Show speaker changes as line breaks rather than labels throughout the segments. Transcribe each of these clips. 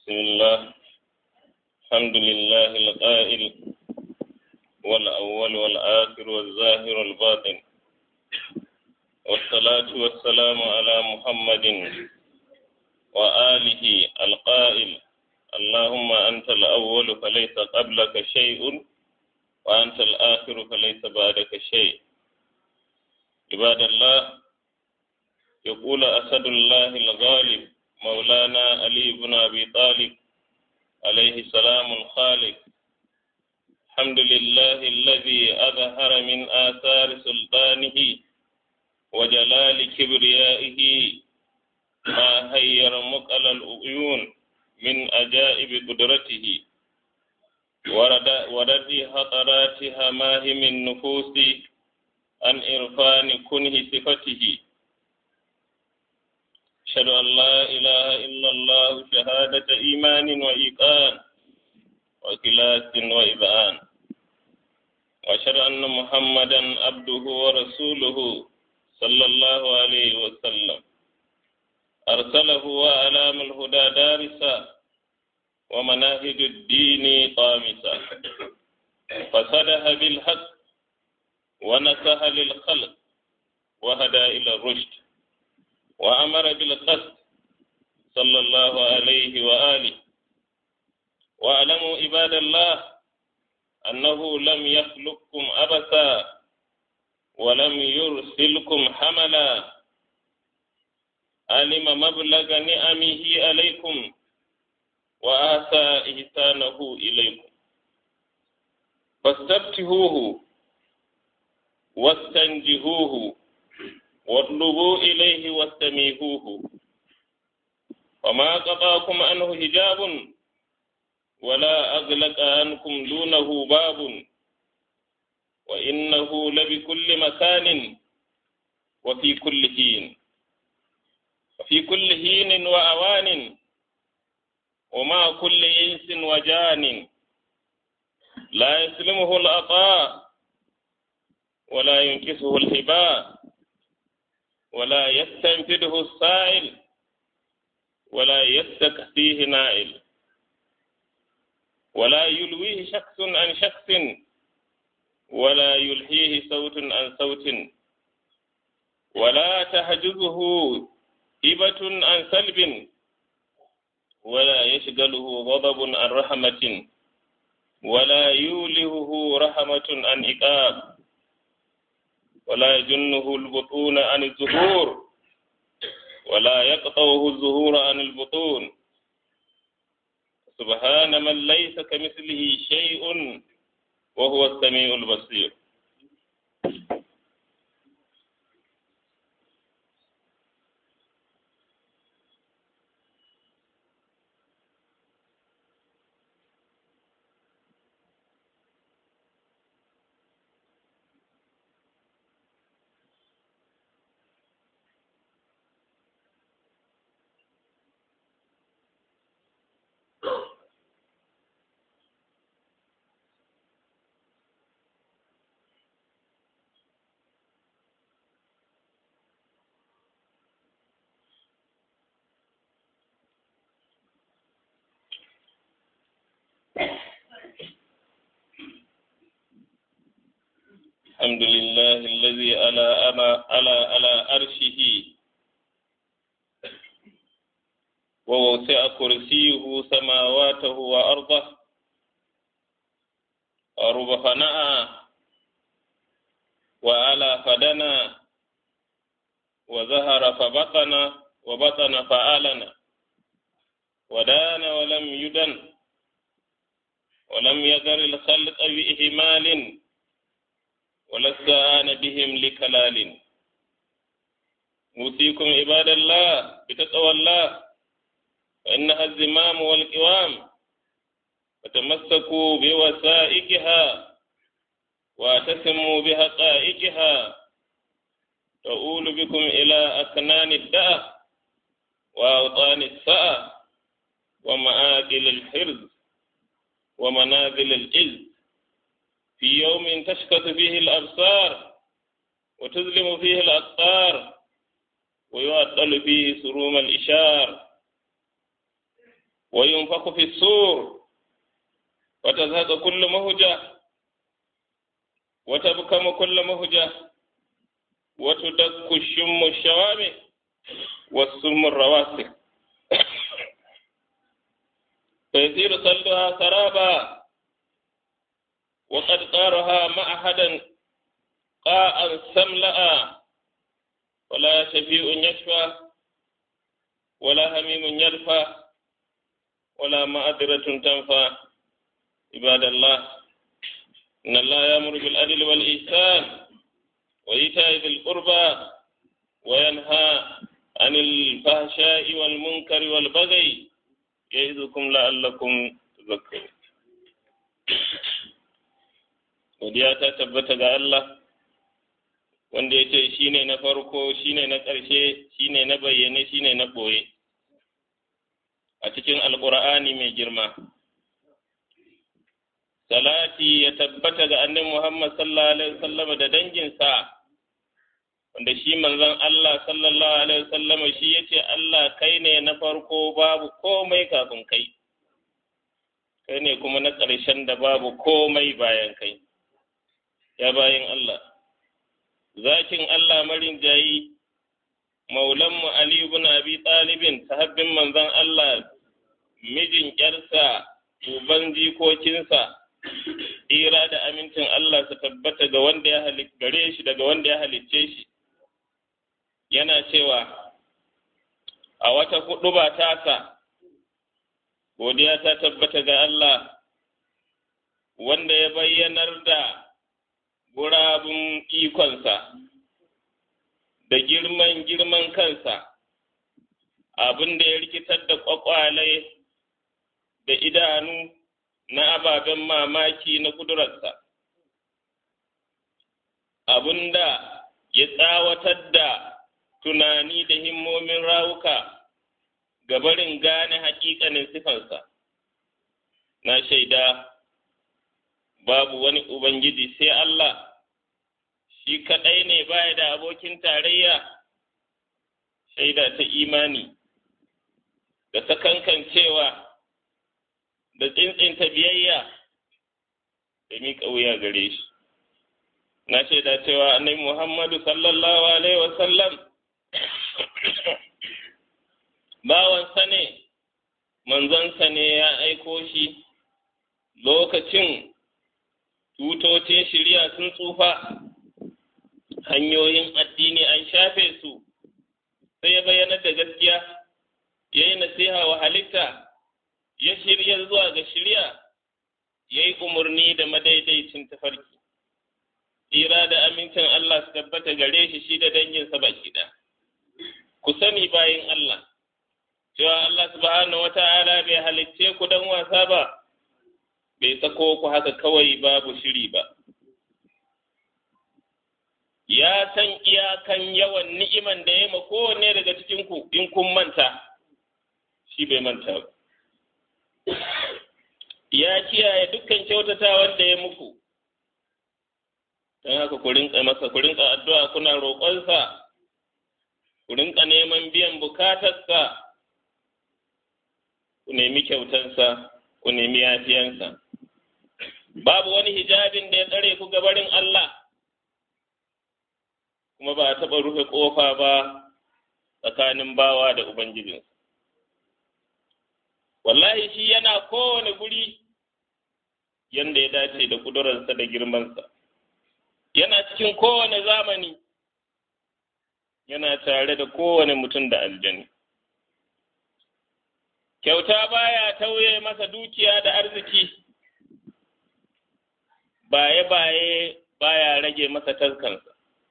بسم الله الحمد لله القائل والأول والآخر والظاهر والباطن والصلاة والسلام على محمد وآله القائل اللهم أنت الأول فليس قبلك شيء وأنت الآخر فليس بعدك شيء عباد الله يقول أسد الله الغالب مولانا علي بن أبي طالب عليه السلام الخالق الحمد لله الذي أظهر من آثار سلطانه وجلال كبريائه ما هير مقل العيون من أجائب قدرته ورد ورد خطرات هماهم النفوس عن إرفان كنه صفته أشهد أن لا إله إلا الله شهادة إيمان وإيقان وكلاس وإذعان وأشهد أن محمدا عبده ورسوله صلى الله عليه وسلم أرسله وألام الهدى دارسا ومناهج الدين طامسا فصدها بالحق ونصح للخلق وهدى إلى الرشد وأمر بالقسط صلى الله عليه وآله واعلموا عباد الله أنه لم يخلقكم أبثا ولم يرسلكم حملا علم مبلغ نعمه عليكم وآسى إحسانه إليكم فاستفتهوه واستنجهوه واطلبوا إليه واستميهوه وما قطعكم عنه حجاب ولا أغلق عنكم دونه باب وإنه لبكل مكان وفي كل حين وفي كل حين وأوان ومع كل إنس وجان لا يسلمه العطاء ولا ينكسه الهباء ولا يستنفده السائل ولا يستكفيه نائل ولا يلويه شخص عن شخص ولا يلهيه صوت عن صوت ولا تحجزه هبة عن سلب ولا يشغله غضب عن رحمة ولا يولهه رحمة عن إقاب ولا يجنه البطون عن الزهور ولا يقطعه الزهور عن البطون سبحان من ليس كمثله شيء وهو السميع البصير الحمد لله الذي على أنا على على أرشه ووسع كرسيه سماواته وأرضه أرب فنأى وعلى فدنا وظهر فبطن وبطن فآلن ودان ولم يدن ولم يذر الخلق بإهمال ولا استعان بهم لكلال أوصيكم عباد الله بتقوى الله فإنها الزمام والقوام فتمسكوا بوسائقها واعتصموا بحقائقها تؤول بكم إلى أكنان الدأة وأوطان السأة ومآكل الحرز ومنازل العز في يوم تشكت فيه الأبصار وتظلم فيه الأقطار ويعطل فيه سروم الإشار وينفخ في السور وتزهق كل مهجة وتبكم كل مهجة وتدك الشم الشوامع والسم الرواسي فيصير صلها سرابا وقد قارها معهدا قاء سملأ ولا شفيع يشفى ولا هميم يرفى ولا مأدرة تنفى عباد الله إن الله يأمر بالعدل والإحسان وإيتاء ذي القربى وينهى عن الفحشاء والمنكر والبغي يعظكم لعلكم تذكرون godiya ta tabbata ga Allah wanda ya ce shi ne na farko shi ne na ƙarshe shi ne na bayyane shi ne na ɓoye a cikin alƙur'ani mai girma salati ya tabbata ga annabi Muhammad sallallahu alaihi wasallam da danginsa wanda shi manzon Allah sallallahu alaihi wasallam shi yace Allah kai ne na farko babu komai kafin kai kai ne kuma na ƙarshen da babu komai bayan kai ya bayin Allah zakin Allah marin jayi maulanmu Ali ibn Abi Talibin sahabbin manzon Allah mijin ƴarsa uban jikokinsa tsira da amincin Allah su tabbata ga wanda ya gare shi daga wanda ya halicce shi yana cewa a wata hudu ba tasa godiya ta tabbata ga Allah wanda ya bayyanar da gurabun ikonsa da girman girman kansa abin da ya rikitar da kwakwalai da idanu na ababen mamaki na kudurarsa abin da ya tsawatar da tunani da himmomin rawuka gabarin gane hakikanin sifansa na shaida babu wani ubangiji sai Allah shi kaɗai ne baya da abokin tarayya shaida ta imani da sakankancewa da tsintsinta biyayya da miƙa wuya gare shi na shaida cewa annabi Muhammadu sallallahu alaihi wasallam bawansa ne manzonsa ne ya aiko shi lokacin tutocin shirya sun tsufa hanyoyin addini an shafe su sai ya bayyana da gaskiya ya yi nasiha wa halitta ya shirya zuwa ga shirya ya yi umarni da madaidaicin tafarki tsira da amincin Allah su tabbata gare shi shi da danginsa baki ɗaya ku sani bayin Allah cewa Allah subhanahu wa ta'ala bai halicce ku dan wasa ba bai sako ku haka kawai babu shiri ba ya san iyakan yawan ni'iman da ya ma kowanne daga cikin ku in kun manta shi bai manta ba ya kiyaye dukkan kyautatawan da ya muku don haka ku rinka masa ku rinka addu'a kuna roƙonsa ku rinka neman biyan bukatarsa ku nemi kyautansa ku nemi yafiyansa babu wani hijabin da ya tsare ku gabarin Allah kuma ba a taɓa rufe ƙofa ba tsakanin bawa da Ubangijinsa. Wallahi shi yana kowane guri yanda ya dace da ƙudurarsa da girmansa, yana cikin kowane zamani, yana tare da kowane mutum da aljani. Kyauta baya tauye masa dukiya da arziki, baye-baye baya rage masa taskansa.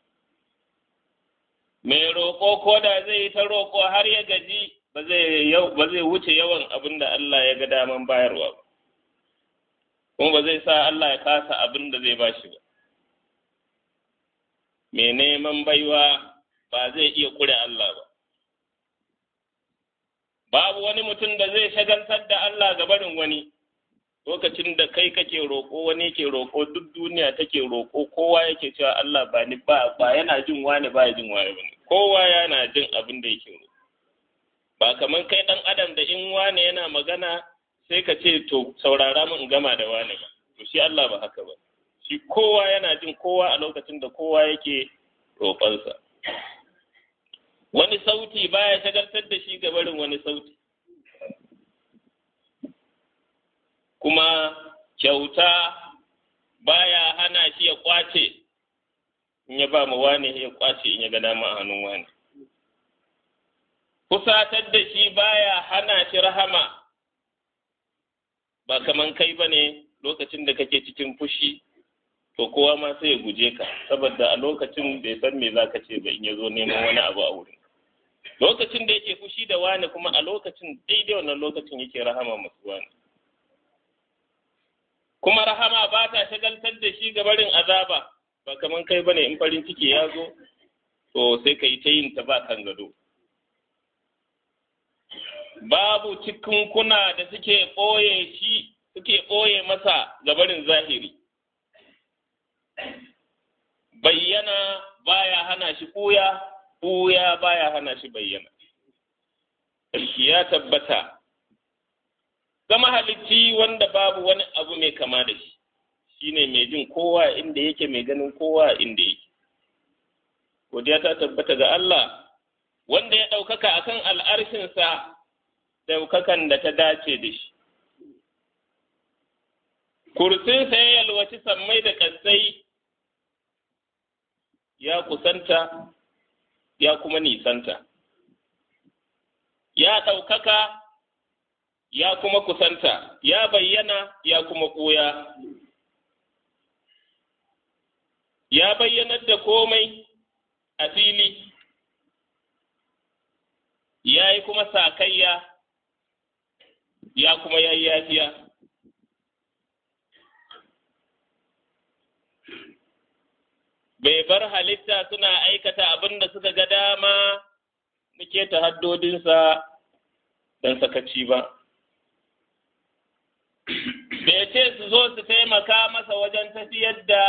mai roƙo ko da zai yi ta roƙo har ya gaji ba zai wuce yawan abin da Allah ya ga daman bayarwa ba, kuma ba zai sa Allah ya kasa abin da zai bashi ba. Mai neman baiwa ba zai iya ƙure Allah ba. Babu wani mutum da zai shagaltar da Allah ga barin wani, lokacin da kai kake roƙo wani ke roƙo duk duniya take roƙo kowa yake cewa Allah ba ni ba ba yana jin wani ba ya jin wani ba kowa yana jin abin da yake roƙo ba kamar kai ɗan adam da in wane yana magana sai ka ce to saurara mu in gama da wane ba to shi Allah ba haka ba shi kowa yana jin kowa a lokacin da kowa yake roƙonsa wani sauti baya shagaltar da shi ga barin wani sauti kuma kyauta baya hana shi ya kwace in ya ba mu wane ya kwace in ya ga dama a hannun wane kusatar da shi baya hana shi rahama ba kaman kai ba ne lokacin da kake cikin fushi to kowa ma sai ya guje ka saboda a lokacin bai san me za ka ce ba in ya zo neman wani abu a wurin lokacin da yake fushi da wani kuma a lokacin daidai wannan lokacin yake rahama masu wani kuma rahama ba ta shagaltar da shi ga barin azaba ba kaman kai bane in farin ciki ya zo to sai ka yi ta yin ta ba kan gado babu cikunkuna da suke ɓoye shi suke ɓoye masa ga barin zahiri bayyana baya hana shi ɓuya ɓuya baya hana shi bayyana ya tabbata zama halicci wanda babu wani abu mai kama da shi shine mai jin kowa inda yake mai ganin kowa inda yake godiya ta tabbata ga Allah wanda ya ɗaukaka akan al'arshinsa ɗaukakan da ta dace da shi kursinsa ya yalwaci sammai da ƙasai ya kusanta ya kuma nisanta ya ɗaukaka ya kuma kusanta ya bayyana ya kuma ɓoya ya bayyanar da komai a fili ya yi kuma sakayya ya kuma yayi yafiya bai bar halitta suna aikata abin da suka ga dama muke ta haddodinsa don sakaci ba. Bai ce su zo su taimaka masa wajen tafiyar da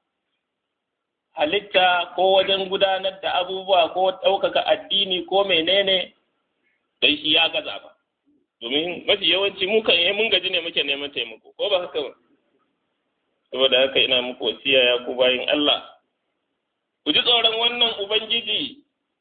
halitta ko wajen gudanar da abubuwa ko ɗaukaka addini ko menene don shi ya gaza ba. Domin mafi yawanci mukan yi mun gaji ne muke neman taimako, ko ba haka ba? Saboda haka ina muku wasiya ya ku bayin Allah. ku ji tsoron wannan Ubangiji,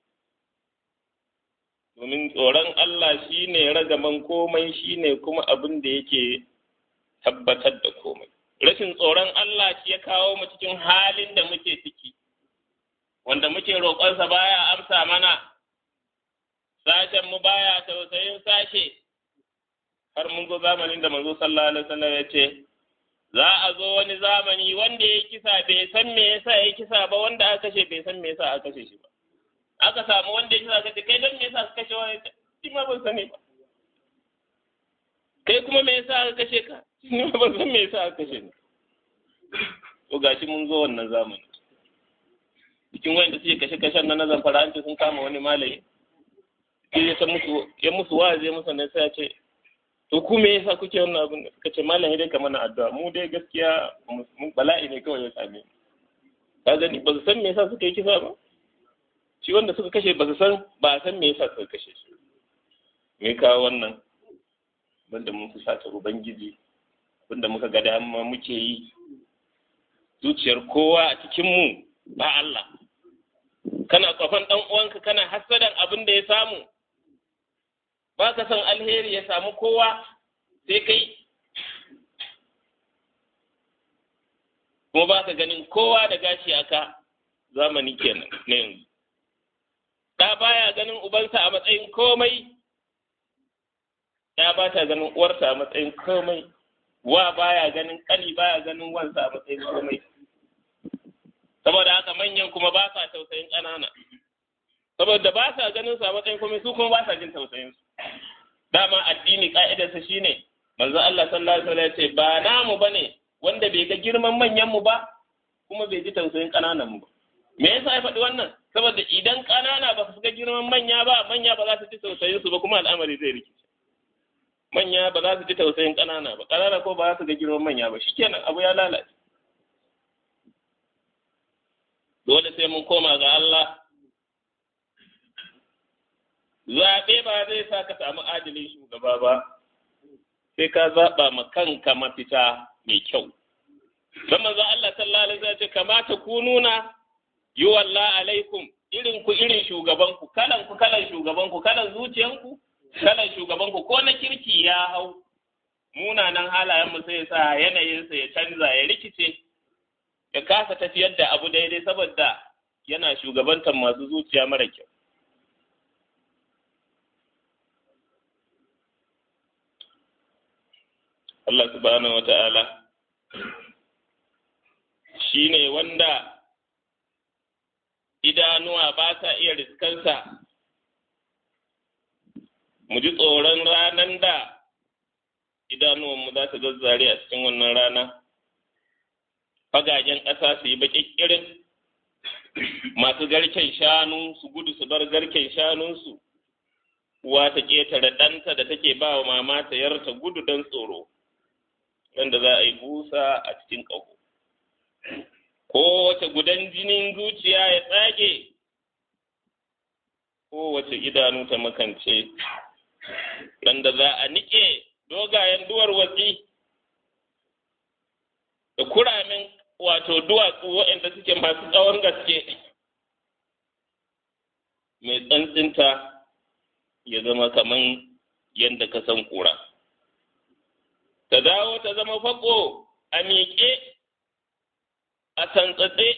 domin tsoron Allah shi ne ragaman komai shi ne kuma abin da yake tabbatar da komai. Rashin tsoron Allah shi ya kawo mu cikin halin da muke ciki, wanda muke roƙonsa baya amsa mana, sashenmu baya tausayin sashe, har mun zo zamanin da manzo sallallahu alaihi wasallam ya ce, za a zo wani zamani wanda ya kisa bai san me yasa ya kisa ba wanda aka kashe bai san me yasa aka kashe shi ba aka samu wanda ya kisa ka ce kai don me yasa ka kashe wani shi ma ban sani ba kai kuma me yasa aka kashe ka shi ma ban san me yasa aka kashe ni to gashi mun zo wannan zamani cikin wanda suke kashe kashen na nazar faranci sun kama wani malami ya musu ya musu wa'azi ya musu ne sai ya ce to ku me yasa kuke wannan abin suka ce malam dai ka mana addu'a mu dai gaskiya mun bala'i ne kawai ya same mu ka gani ba su san me yasa suka yi kisa ba shi wanda suka kashe ba su san ba san me yasa suka kashe shi me kawo wannan banda mun fusata ubangiji abinda muka ga dama muke yi zuciyar kowa a cikin mu ba Allah kana kwafan dan uwanka kana hasadan abin da ya samu ba ka son alheri ya samu kowa sai kai kuma ba ka ganin kowa da gashi aka zamani kenan na yanzu ɗa baya ganin ubansa a matsayin komai ya ba ta ganin uwarsa a matsayin komai wa baya ganin ƙani baya ganin wansa a matsayin komai saboda haka manyan kuma ba sa tausayin ƙanana saboda ba sa ganin su a matsayin komai su kuma ba sa jin tausayin su dama addini ka'idarsa shine manzo Allah sallallahu alaihi wasallam ya ce ba namu bane wanda bai ga girman manyan mu ba kuma bai ji tausayin kananan mu ba me yasa ya faɗi wannan saboda idan kanana ba su ga girman manya ba manya ba za su ji tausayin su ba kuma al'amari zai rikice manya ba za su ji tausayin kanana ba kanana ko ba za su ga girman manya ba shikenan abu ya lalace dole sai mun koma ga Allah zaɓe ba zai sa ka samu adalin shugaba ba sai ka zaɓa ma kanka mafita mai kyau don manzo Allah sallallahu alaihi wasallam ce kamata ku nuna yi walla alaikum irin ku irin shugaban ku kalan ku kalan shugaban ku kalan zuciyan ku kalan shugaban ku ko na kirki ya hau munanan halayen mu sai sa yanayin sa ya canza ya rikice ya kasa tafiyar da abu daidai saboda yana shugabantar masu zuciya mara kyau Allah subhanahu wa ta'ala shi ne wanda idanuwa ba sa iya riskansa, mu ji tsoron ranar da idanuwanmu za su zazzare a cikin wannan rana, fagagen ƙasa su yi baƙiƙirin masu garken shanu su gudu su bar garken shanunsu, uwa ta ƙetare ɗanta da take ba wa mama ta yarta gudu don tsoro. wanda za a yi busa a cikin ƙaho. Kowace gudan jinin zuciya ya tsage, kowace idanu ta makance, wanda za a niƙe dogayen duwar watsi da kuramin wato duwatsu waɗanda suke masu tsawon gaske, mai tsantsinta ya zama kaman yadda ka san kura. ta dawo ta zama fako a miƙe a tantsatse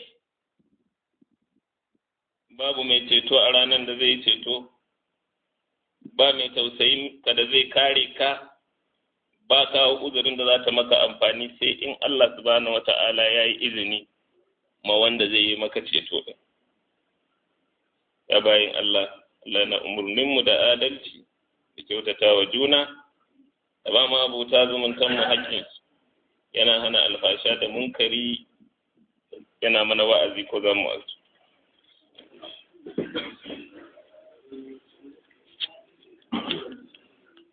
babu mai ceto a ranar da zai ceto ba mai tausayin ka da zai kare ka ba kawo uzurin da za ta maka amfani sai in Allah subhanahu wata'ala ya yi izini ma wanda zai yi maka ceto ɗin ya bayin Allah Allah na umarninmu da adalci da kyautata wa juna da ba ma abuta zumuntan mu haƙƙin yana hana alfasha da munkari yana mana wa'azi ko za mu